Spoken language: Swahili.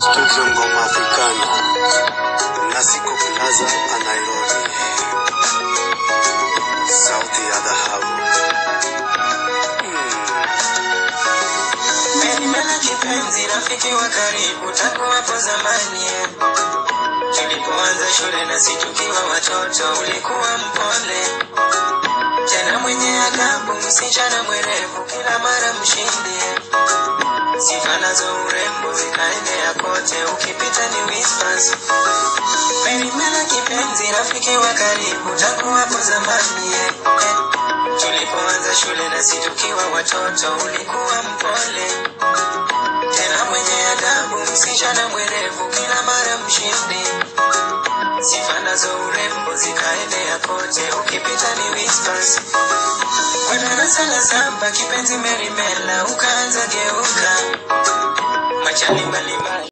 Studio Ngoma Africana Nasiko Plaza a Nairobi Sauti ya dhahabu Menimela kipenzi, rafiki wa karibu tangu hapo zamani. Tulipoanza shule na si tukiwa watoto, ulikuwa mpole tena mwenye adabu, msichana mwerevu, kila mara mshindi. Sifa nazo urembo zikaenea kote, ukipita ni whispers. Menimela kipenzi, rafiki wa karibu tangu hapo zamani. Eh, Tulipoanza shule na si tukiwa watoto, ulikuwa mpole tena mwenye adabu, msichana mwerevu, kila mara mshindi. Sifa nazo urembo zikaenea kote, ukipita ni whispers. Kwa darasa la saba, kipenzi Merimela, ukaanza geuka machali mbalimbali